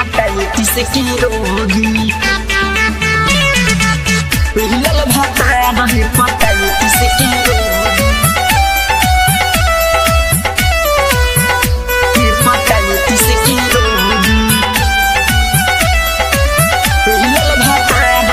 hepatitis के रोगी मिलल भतार हेपाटाइटिस के रोगी हेपाटाइटिस के रोगी मिलल भतार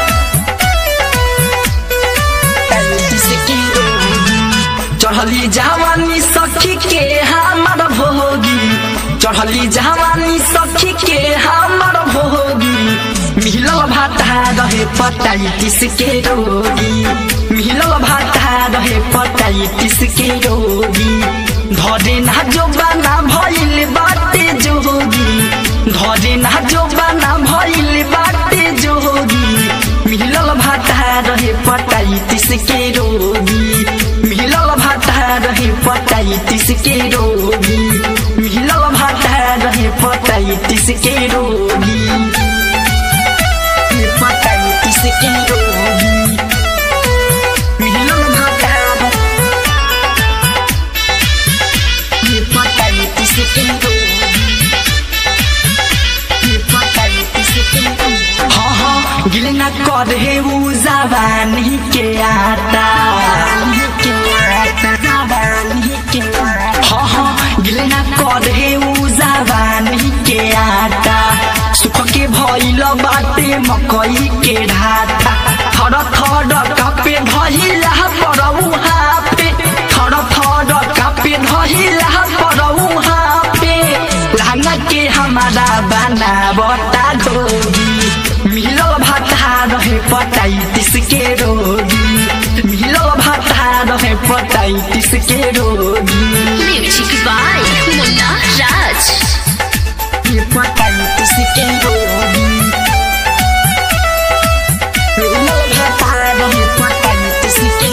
हेपाटाइटिस के रोगी चढ़ली जवानी सखी के हमर भोगी चढ़ली जवानी सखी के हमर भोगी मिलल भाता रहे पटाइटिस के रोगी मिलल भाता रहे पटाइटिस के रोगी धरे ना जो बना भइल बाटे जोगी धरे ना जो बना भइल बाटे जोगी मिलल भाता रहे पटाइटिस के रोगी मिलल भाता रहे पटाइटिस के रोगी मिलल भाता रहे पटाइटिस के रोगी पटाइटिस के रोगी मिलल भाता पटाइटिस के रोगी पटाइटिस के रोगी हाँ हाँ गिल न करे उ जवानी के आटा हाँ हाँ गिल न करे उ जवानी के आटा सुख के भइल बाटे मकई के ढाटा थर थर कपे धइला परऊ हापे थर थर कपे धइला परऊ हापे लांगा के हमारा बना बता दोगी मिलल भाता रहे पटाइटिस के रोगी मिलल भाता रहे पटाइटिस के रोगी म्यूजिक बाय मुन्ना राज पटाइटिस के रोगी मिलल भाता रहे पटाइटिस के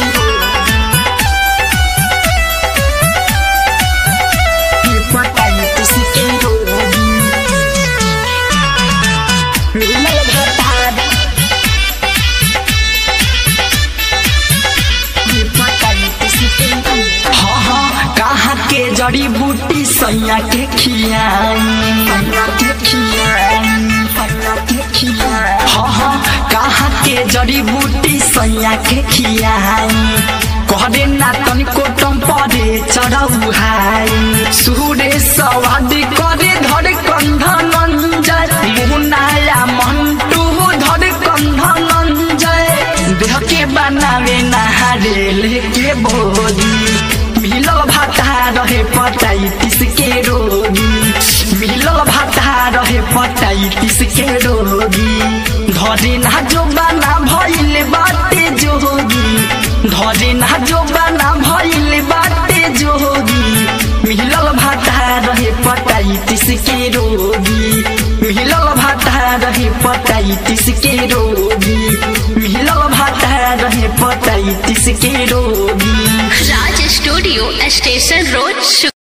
रोगी पटाइटिस के रोगी मिलल भाता हाँ हाँ कहाँ के जड़ी बूटी सैया के खियाई के खियाई के खियाई हाँ हाँ कहाँ के जड़ी बूटी सैया के खियाई कहरे ना तनिको टम परे चढ़ऊ हाई सूरे सवाद करे धरे कंधन जय मुनाया मंटू धरे कंधन जय देह के बनावे नहारे लेके बोली मिलल भाता रहे पटाइटिस के रोगी मिलल भाता रहे पटाइटिस के रोगी धरे ना जो बना भइल बाटे जोगी धरे ना जो बना भइल बाटे जोगी मिलल भाता रहे पटाइटिस के रोगी मिलल भाता रहे पटाइटिस के रोगी मिलल भाता रहे पटाइटिस के रोगी राज स्टूडियो स्टेशन रोड